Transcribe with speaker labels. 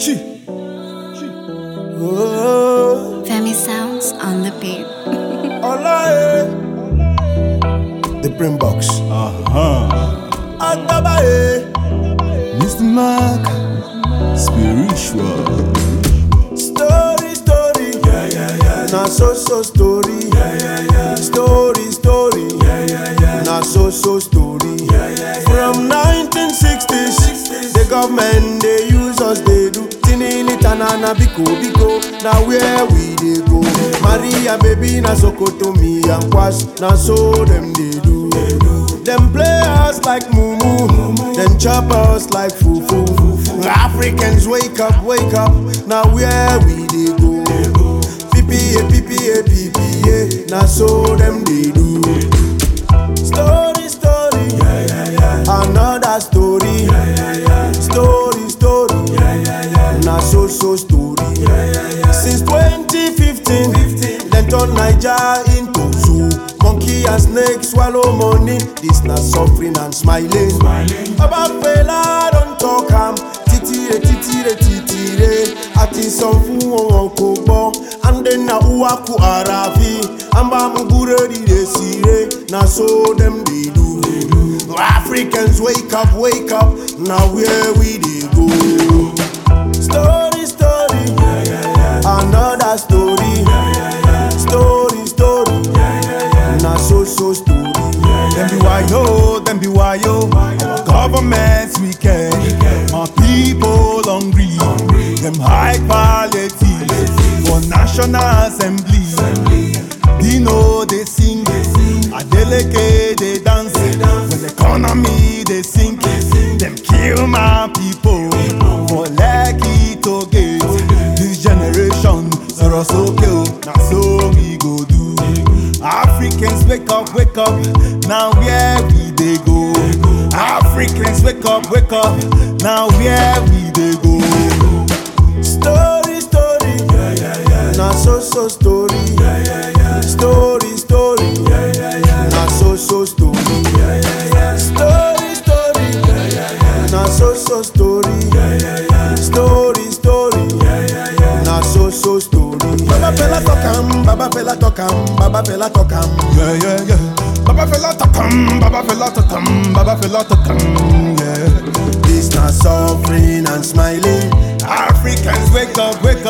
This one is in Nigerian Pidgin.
Speaker 1: Chi. Chi. Oh,
Speaker 2: Femi sounds on the beat.
Speaker 1: Olaye. The Brain Box. Agbabaye.
Speaker 3: Mr. Mark, spiritual.
Speaker 1: Story, story. Yeah, yeah, yeah. Na so so story. Yeah, yeah, yeah. Story, story. Yeah, yeah, yeah. Na so so story. Yeah, yeah, yeah. From 1960s, the government they use us they do. Tinini tanana biko biko. Now where we they go? Maria baby na sokoto me and kwash. Na so them they do. Them play us like mumu, then chop us like fufu. Africans wake up, wake up. Now where we they go? PPA, PPA, PPA. Now so them they do. Story, story. Another story. Story, story. Now so so story. Since 2015, them turn Niger into zoo. Monkey and snake swallow money. This na suffering and smiling. About fela don't talk am. Titire, titire, titire. Àti sọ fún wọn wọn kò gbọ́. Ande na uwaku arafi. Amba mugure dide sire. Na so dem dey do. Africans wake up, wake up. Now where we dey go? Story, story. Another story. Story, story. Na so so story.
Speaker 3: Them be wayo, them be wayo. Our governments wicked, my people hungry. Them high quality for national assembly. Dino they sing, Adeleke they dance. When economy they sink, them kill my people for lucky to get. This generation sorrow so kill, now so we go do. Africans wake up, wake up, now where we they go? Africans wake up, wake up, now where we they go?
Speaker 1: Story, story. Na so so story. Story, story. Na so so story. Story, story. Na so so story. Story, story. Na so so story. Baba fella talk am, Baba fella talk am, Baba fella talk am.
Speaker 3: Yeah, yeah, yeah. Baba fella takam, Baba fella takam, Baba fella takam, yeah.
Speaker 1: This na suffering and smiling.
Speaker 3: Africans wake up, wake